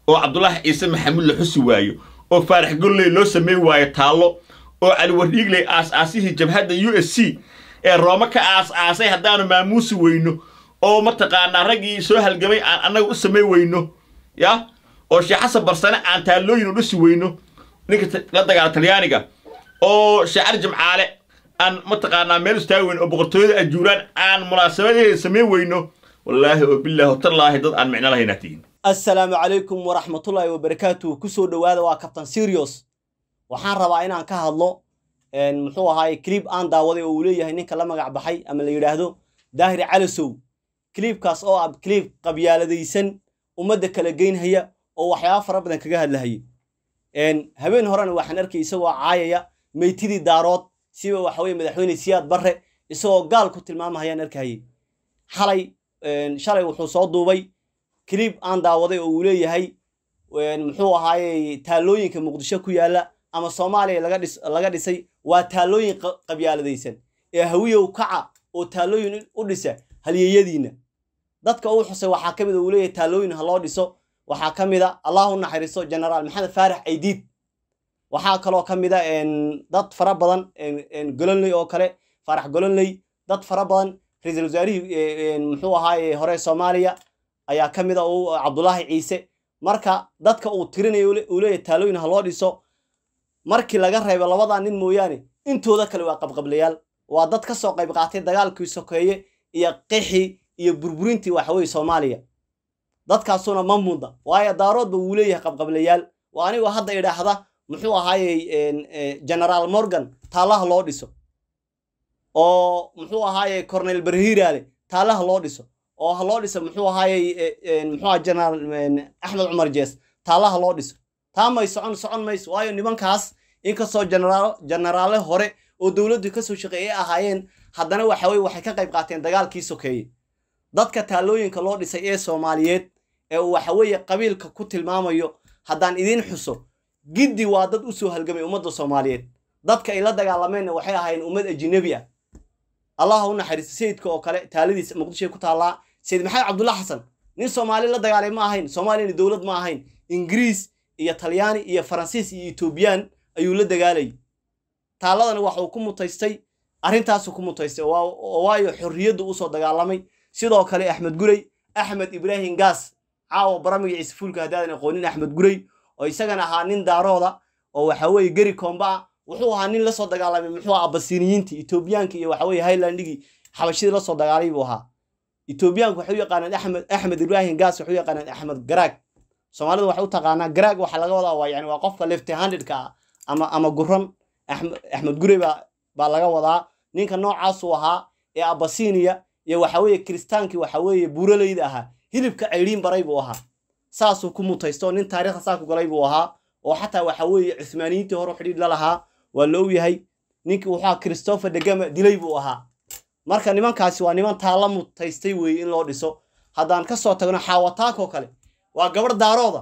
oo cabdulaahi ciise maxamuud la xusi waayo oo faarax golley loo samayn waayo taallo oo cali wardhiigley aas-aasihii jabhadda u s c ee roome ka aas-aasay haddaanu maamuusi weyno oo mataqaanaa raggii soo halgamay aan annaga u samayn weyno ya oo sheekh xasan barsane aan taallooyin u dhisi weyno ninka la dagaala talyaaniga oo shaacir jimcaale aan mataqaanaa meel istaagi weyno oo boqortooyada ajuuraan aan munaasabadeeda samayn weyno wallaahi oo bilaahi tallaahi dad aan micno lahaynaa tihiin assalaamu calaykum waraxmatullaahi wabarakaatuh kusoo dhowaada waa kabtan sirios waxaan rabaa inaan ka hadlo muxuu ahaaye clib aan daawaday oo uu leeyahay ninka la magac baxay ama la yidhaahdo daahir calasow cliibkaas oo ah cliib qabyaaladaysan ummadda kala geynhaya oo waxyaaba fara badan kaga hadlahaya habeen horena waxaan arkay isagoo caayaya meytidii daarood siba waxaweye madaxweyne siyaad barre isagoo gaal ku tilmaamahayaan arkahayay xalay shalay wuxuu soo duubay cliib aan daawaday oo uu leeyahay muxuu ahaaye taallooyinka muqdisho ku yaalla ama soomaaliya laga dhisay waa taallooyin qabyaaladaysan ee hawiyow kaca oo taallooyin u dhisa halyeeyadiinna dadka uu xusay waxaa ka mid a uu leeyahay taallooyin ha loo dhiso waxaa ka mid a allah u naxariisto genaraal maxamed faarax aydiid waxaa kaloo ka mid a dad fara badan golonley oo kale faarax golonley dad fara badan ra-iisul wasaarihii muxuu ahaaye hore soomaaliya ayaa ka mid a cabdulaahi ciise marka dadka uu tirinayo uu leeyahay taallooyin ha loo dhiso markii laga reebo labadaa nin mooyaane intooda kale waa qabqablayaal waa dad ka soo qayb qaatay dagaalkii sokeeye iyo qixii iyo burburintii waxaweye soomaaliya dadkaasuna ma mudda waayo daaroodba wuu leeyahay qabqablayaal waa anigoo hadda idhaahda muxuu ahaaye genaraal morgan taallaha loo dhiso oo muxuu ahaaye cornel berhiraale taallaha loo dhiso oo ha loo dhiso muxuu ahaaye muxuu aha genaraal axmed cumar jees taallaha loo dhiso taa may socon socon mayso waayo nimankaas inkastoo jenaraale hore oo dowladdu kasoo shaqeeyay ahaayeen haddana waxaweye waxay ka qayb qaateen dagaalkii sokeeye dadka taallooyinka loo dhisay ee soomaaliyeed ee uu waxaweeye qabiilka ku tilmaamayo haddaan idiin xuso giddi waa dad u soo halgamay ummadda soomaaliyeed dadka ay la dagaalameenna waxay ahaayeen ummad ajinabi ah allah u naxariisto sayidka oo kale taaladiisa muqdishoay ku taallaa sayid maxamed cabdulla xasan nin soomaali la dagaalay ma ahayn soomaaliyana dowlad ma ahayn ingiriis iyo talyaani iyo faransiis iyo etoobiyaan ayuu la dagaalayay taalladana waxa uu ku mutaystay arrintaasuu ku mutaystay oo waayo xorriyaddu usoo dagaalamay sidoo kale axmed gurey axmed ibraahim gaas caawa baramiga ciise fuulka haddaadan aqoonin axmed gurey oo isagana ahaa nin daarooda oo waxaweye geri koomba ah wuxuu ahaa nin lasoo dagaalamay muxuu aha abasiniyiintii etoobiyaanka iyo waxaweye highlandigii xabashidii lasoo dagaalay buu ahaa etoobiyaanku waxay u yaqaanaan axmed axmed ibraahim gaas waxay u yaqaanaan axmed garaag soomaalida waxay u taqaanaa garaag waxaa laga wadaa waa yani waa qofka left handedka ah ama ama guran axmed gurey baa baa laga wadaa ninka noocaasuu ahaa ee abasiniya iyo waxaweye kiristaankii waxaweeye buuraleyda ahaa hilibka ceyriin baray buu ahaa saasuu ku mutaysto nin taariikhda saa ku galay buu ahaa oo xataa waxaweeye cuhmaaniyiintii hore xidhiidh la lahaa waa la ogyahay ninkii wuxuu ahaa christopher degama dilay buu ahaa marka nimankaasi waa niman taalla mutaystay weeye in loo dhiso haddaan ka soo tagno xaawataakoo kale waa gabarh daarooda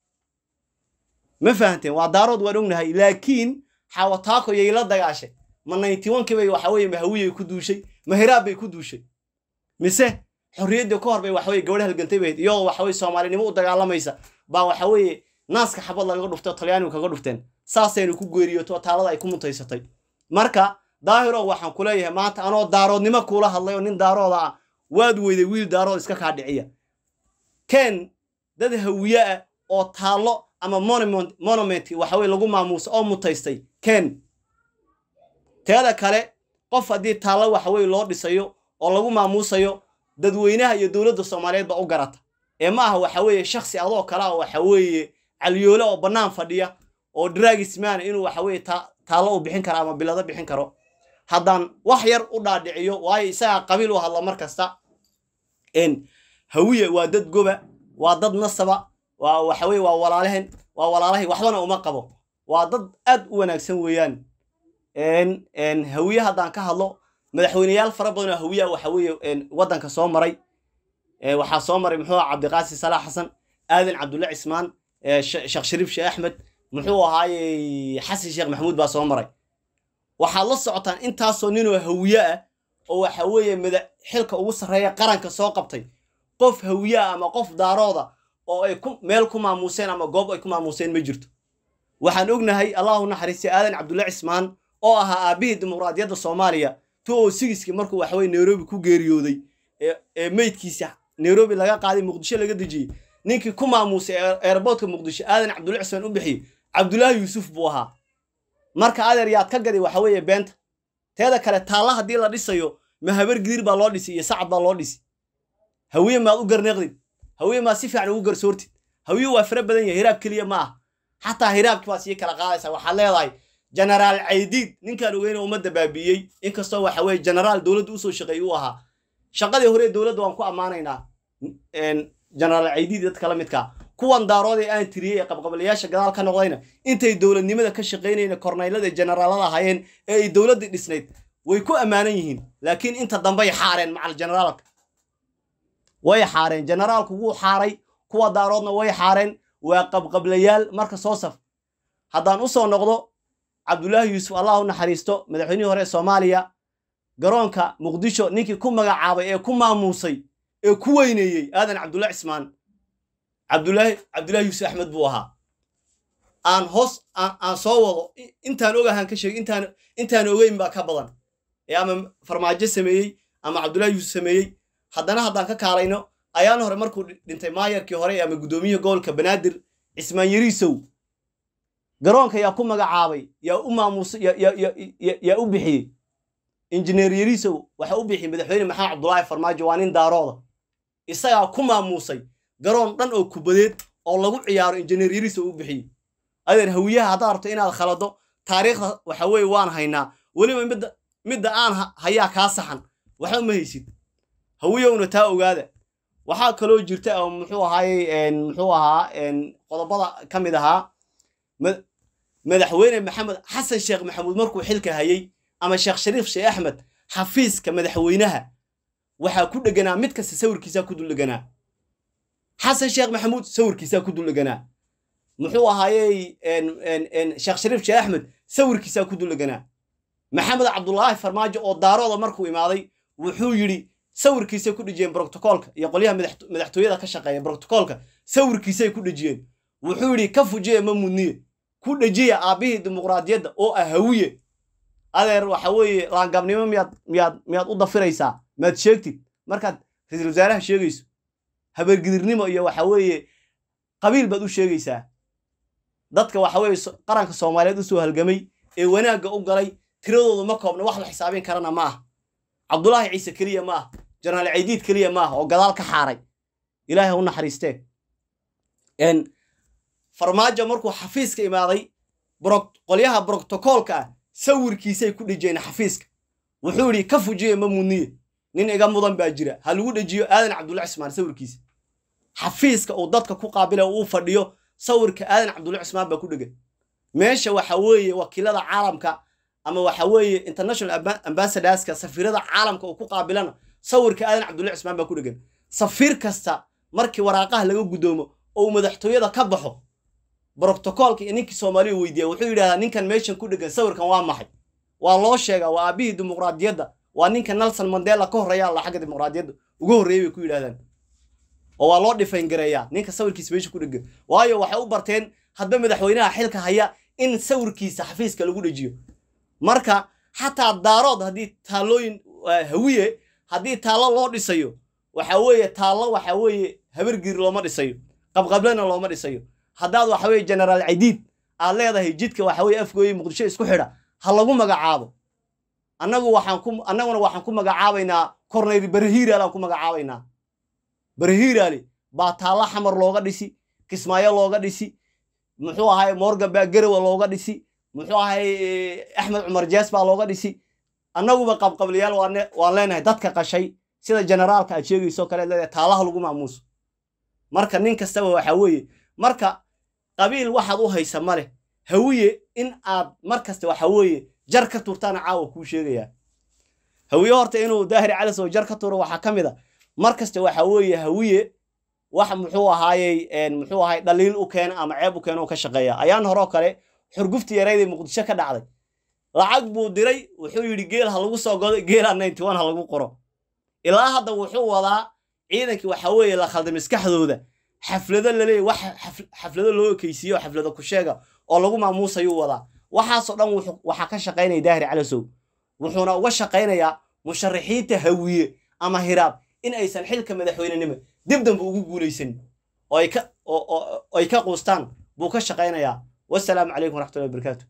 ma fahanteen waa daarood waan ognahay laakiin xaawataako yay la dagaashay ma ninety onkii bay waxaweye mahawiyay ku duushay mahiraab bay ku duushay mise xorriyaddii ka hor bay waxaweye gabadh halgantay bayd iyagoo waxaweye soomaalinimo u dagaalamaysa baa waxaweeye naaska xabad lagaga dhuftay oo talyaanigu kaga dhufteen saasaynu ku geeriyoto taalada ay ku mutaysatay marka daahiro waxaan ku leeyahay maanta anoo daaroodnimo kuula hadlay oo nin daarooda ah waad weyday wiil daarood iska kaa dhiciya ken dad hawiye ah oo taallo ama monument waxaweye lagu maamuuso oo mutaystay ken teeda kale qof haddii taallo waxaweye loo dhisayo oo lagu maamuusayo dadweynaha iyo dowladda soomaaliyeed baa u garata ee ma aha waxaweeye shaksi adoo kale ah waxaweeye caliyoole oo bannaan fadhiya oo draagismaana inuu waxaweye taallo u bixin karo ama bilado bixin karo haddaan wax yar u dhaadhiciyo waayo isagaa qabiil u hadla mar kasta hawiye waa dad goba waa dad nasaba waa waxaweye waa walaalehen waa walaalahay waxbana uma qabo waa dad aad u wanaagsan weeyaan hawiye haddaan ka hadlo madaxweyneyaal fara badan oo hawiya waxaweye waddanka soo maray waxaa soo maray muxuu aha cabdiqaasi salaax xasan aadan cabdulle cismaan sheekh shariif sheekh axmed muxuu ahaaye xasan sheekh maxamuud baa soo maray waxaad la socotaan intaasoo ninoo hawiye ah oo waxaweeye mada xilka ugu sarreeya qaranka soo qabtay qof hawiye ah ama qof daarooda oo ay ku meel ku maamuuseen ama goob ay ku maamuuseen ma jirto waxaan ognahay allahu naxariistay aadan cabdulla cismaan oo ahaa aabbihii dimuqraadiyadda soomaaliya two o sigiskii markuu waxaweye nairobi ku geeriyooday ee meydkiisa nairobi laga qaaday muqdisho laga dejiyey ninkii ku maamuusay eerboodka muqdisho aadan cabdulla cismaan u bixiyey cabdullaahi yuusuf buu ahaa marka adeer yaad ka gaday waxa weeye beenta teeda kale taalla haddii la dhisayo ma habar gidir baa loo dhisi iyo sacad baa loo dhisi hawiye maad u garneeqdid hawiye maad si fiican ugu garsoortid hawiye waa fara badan yahay hiraab keliya ma ah xataa hiraabkii baad sii kala qaadaysaa waxaad leedahay genaraal caydiid ninkaan ogeyna ummadda baabiiyey inkastoo waxa weye genaraal dowladda usoo shaqeeyey u ahaa shaqadii hore dowladda waan ku ammaanaynaa genaraal caydiid dadka la midkaa kuwan daarood ee aan tiriyey ee qabqabalayaasha gadaal ka noqdayna intay dowladnimada ka shaqaynayna kornaylada generaalada ahaayeen ee ay dowladdii dhisnayd way ku ammaanan yihiin laakiin inta dambey xaareen macal generaalka way xaareen generaalku wuu xaaray kuwa daaroodna way xaareen waa qabqablayaal marka soo saf haddaan u soo noqdo cabdullaahi yuusuf allah u naxariisto madaxweynihii hore ee soomaaliya garoonka muqdisho ninkii ku magacaabay ee ku maamuusay ee ku weyneeyey aadan cabdulla cismaan cabdulaahi cabdullaahi yuusuf axmed buu ahaa aan hoos aan soo wado intaan ogahaan ka sheegay intaan intaan ogeyn baa ka badan ee ama farmaajo sameeyey ama cabdullaahi yuusuf sameeyey haddana haddaan ka kaalayno ayaan hore markuu dhintay maayarkii hore ama guddoomiyihii gobolka banaadir cismaan yariisow garoonka yaa ku magacaabay yaa u maamuusay yaa u bixiyey injineer yariisow waxa u bixiyey madaxweyne maxamed cabdulaahi farmaajo waa nin daarooda isagaa ku maamuusay garoon dhan oo kubadeed oo lagu ciyaaro injineer yariisow u bixiyey adeer hawiyaha haddaad rabto inaad khalado taariikhda waxa weeye waan haynaa weliba midda midda aan hayaa kaa saxan waxba ma haysid hawiyowna taa ogaada waxaa kaloo jirta oo muxuu ahaayey muxuu ahaa qodobada ka mid ahaa madaxweyne maxamed xasan sheekh maxamuud markuu xilka hayey ama sheekh shariif sheekh axmed xafiiska madaxweynaha waxaa ku dheganaa mid kasta sawirkiisaa ku dul dheganaa xasan sheekh maxamuud sawirkiisaa ku dul dheganaa muxuu ahaayey sheekh shariif sheekh axmed sawirkiisaa ku dul dheganaa maxamed cabdulaahi farmaajo oo daarooda markuu imaaday wuxuu yidhi sawirkiisay ku dhejiyeen brotocoolka iyo qolyaha madaxtooyada ka shaqeeya brotocoolka sawirkiisay ku dhejiyeen wuxuu yidhi ka fujiya ma mudniye ku dhejiya aabbihii dimuqraadiyadda oo ah hawiye adeer waxa weeye laangabnimo miyaad miyaad miyaad u dafiraysaa maad sheegtid markaad ra-iisul wasaaraha sheegayso habeergidirnimo iyo waxa weeye qabiil baad u sheegaysaa dadka waxa weeye qaranka soomaaliyeed usoo halgamay ee wanaagga u galay tiradoodu ma koobna wax la xisaabin karana ma ah cabdulaahi ciise keliya ma ah jenaraal caydiid keliya ma ah oo gadaal ka xaaray ilaahay ha u naxariistee farmaajo markuu xafiiska imaaday qolyaha brotocoolka ah sawirkiisay ku dhejiyeen xafiiska wuxuu yidhi ka fujiye ma mudniye nin iga mudan baa jira ha lagu dhejiyo aadan cabdulla cismaan sawirkiisa xafiiska uu dadka ku qaabila uu fadhiyo sawirka aadan cabdulla cismaan baa ku dhegan meesha waxa weeye wakiilada caalamka ama waxa weeye international ambassadorska safiirada caalamka uu ku qaabilana sawirka aadan cabdulla cismaan baa ku dhegan safiir kasta markii waraaqaha laga guddoomo oo uu madaxtooyada ka baxo brotocoolka iyo ninkii soomaaliya weydiiya wuxuu yidhahdaa ninkan meeshan ku dhegan sawirkan waa maxay waa loo sheegaa waa aabbihii dimuqraadiyadda waa ninka nelson mandela ka horreeya alla xagga dimuqraadiyadda uga horreeyay bay ku yidhahdaan oo waa loo dhifayn gareeyaa ninka sawirkiisa meesha ku dhegan waayo waxay u barteen hadba madaxweynaha xilka haya in sawirkiisa xafiiska lagu dhejiyo marka xataa daarood haddii taallooyin hawiye haddii taallo loo dhisayo waxa weeye taallo waxa weeye habargiir looma dhisayo qabqablena looma dhisayo haddaad waxa weeye genaraal caydiid aad leedahay jidka waxa weeye afgooye muqdisho isku xidha ha lagu magacaabo annagu waxaan ku annaguna waxaan ku magacaabaynaa korneyl barahiiraal aan ku magacaabaynaa barahiiraali baa taalla xamar looga dhisi kismaayo looga dhisi muxuu ahay morgan baa garowa looga dhisi muxuu ahay axmed cumar jees baa looga dhisi annaguba qabqablayaal waan leenahay dadka qashay sida generaalka aad sheegayso kale leedahay taalaha lagu maamuuso marka nin kastaba waxa weeye marka qabiil waxaad u haysa ma leh hawiye in aad mar kasta waxa weeye jar ka turtaana caawa kuu sheegayaa hawiye horta inuu daahir calis oo jar ka turo waxaa ka mid a mar kasta waxa weeye hawiye wax muxuu ahaayey muxuu ahay dhaliil u keena ama ceeb u keena oo ka shaqeeya ayaan horoo kale xurgufti yarayday muqdisho ka dhacday lacag buu diray wuxuu yidhi geel ha lagu soo godo geela ninety one ha lagu qoro ilaa hadda wuxuu wadaa ciidankii waxa weeye la khalday maskaxdooda xaflado laleeyahy wax xaf- xaflado loo ekeysiiyo xaflado ku sheega oo lagu maamuusayuu wadaa waxaasoo dhan wuxuu- waxaa ka shaqaynaya daahir calasow wuxuuna uga shaqaynayaa musharaxiinta hawiye ama hiraab in aysan xilka madaxweynenimo dib dambe ugu guulaysanin oo ay ka oo- oo- oo ay ka quustaan buu ka shaqaynayaa wasalaamu calaykum waraxmatullahi wabarakaatu